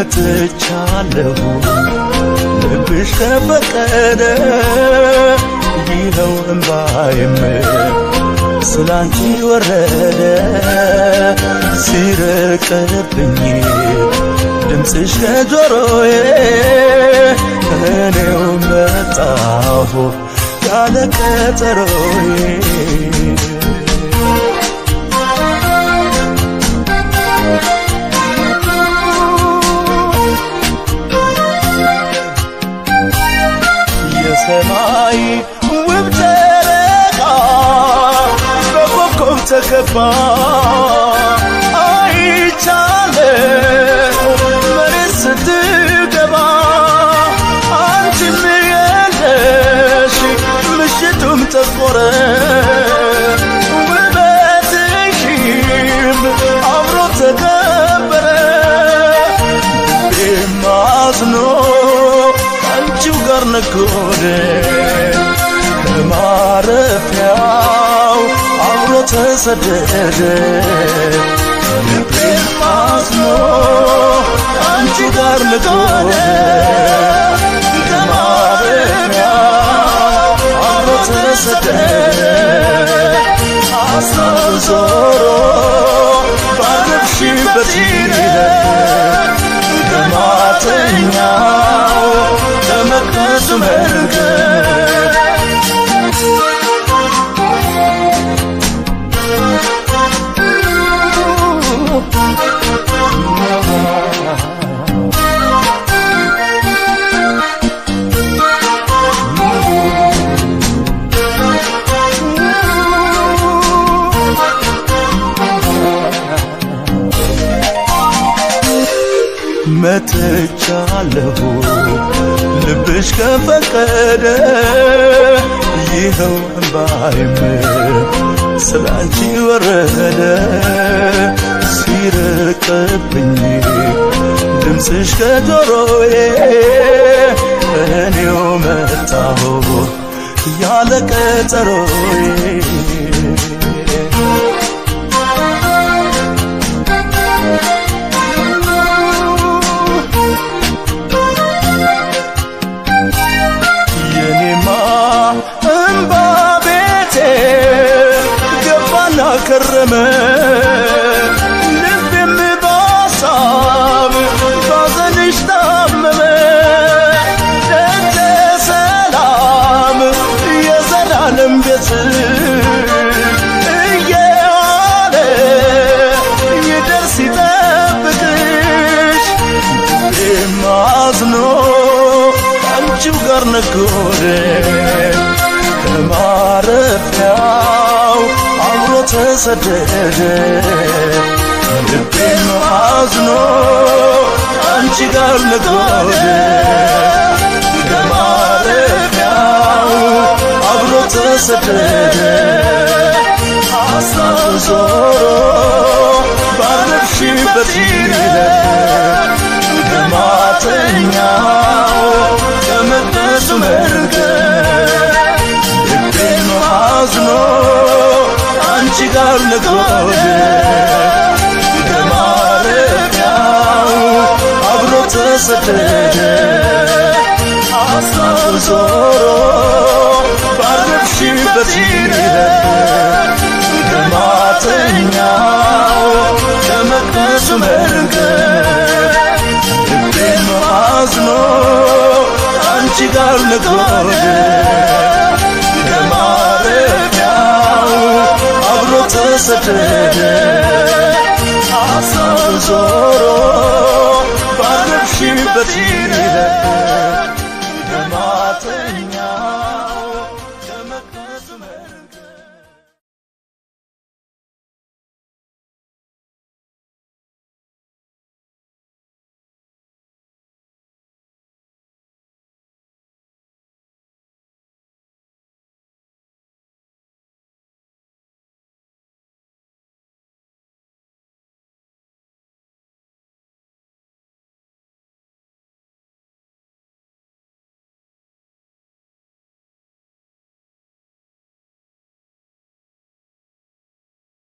መጥቻለሁ ልብሽ ከፈቀደ ይኸው እምባዬም ስላንቺ ወረደ ሲርቅብኝ ድምፅሽ ከጆሮዬ እኔው መጣሁ ያለ ቀጠሮዬ የሰማይ ውብ ጨረቃ በኮከብ ተከባ አይቻለሁ መሬት ስትገባ አንቺም የለሽ ምሽቱም ጠቆረ ውበትሽም አብሮ ተከበረ ልቤም አዝኖ አንቺው ጋር ነጎደ ከማረፊያው አብሮ ተሰደደ ልቤም አዝኖ አንቺ ጋር ነጎደ ከማረፊያው አብሮ ተሰደደ ሐሳብ ዞሮ ባረፍሽበት ሂደት ከማተኛው ከመቅደሱ መንገድ መጥቻለሁ ልብሽ ከፈቀደ ይኸው እምባይም ስላንቺ ወረደ ሲርቅብኝ ድምፅሽ ከጆሮዬ እኔው መጣሁ ያለ ቀጠሮዬ የኔማ እምባ ቤቴ ገባና ከረመ ልቤም በሐሳብ ባዘንሽ ታመመ ደጀ ሰላም የዘላለም ቤት እየዋለ ይደርስ ይጠብቅሽ ልቤም አዝኖ አንቺው ጋር ነጎደ ከማረፊያው አብሮ ተሰደደ ልቤም አዝኖ አንቺ ጋር ነጎደ ከማረፊያው አብሮ ተሰደደ ሐሳብ ዞሮ ባረፍሽበት ሂደት ከማተኛው ከመቅደሱ መንገድ ልቤም አዝኖ አንቺ ጋር ነጎደ ከማረፊያው አብሮ ተሰደደ ሐሳብ ዞሮ ባረፍሽበት ሂደት ከማተኛው ከመቅደሱ መንገድ ልቤም አዝኖ አንቺ ጋር ነጎደ ከማረፊያው አብሮ ተሰደደ ሐሳብ ዞሮ ባረፍሽበት ሂደት ከማተኛ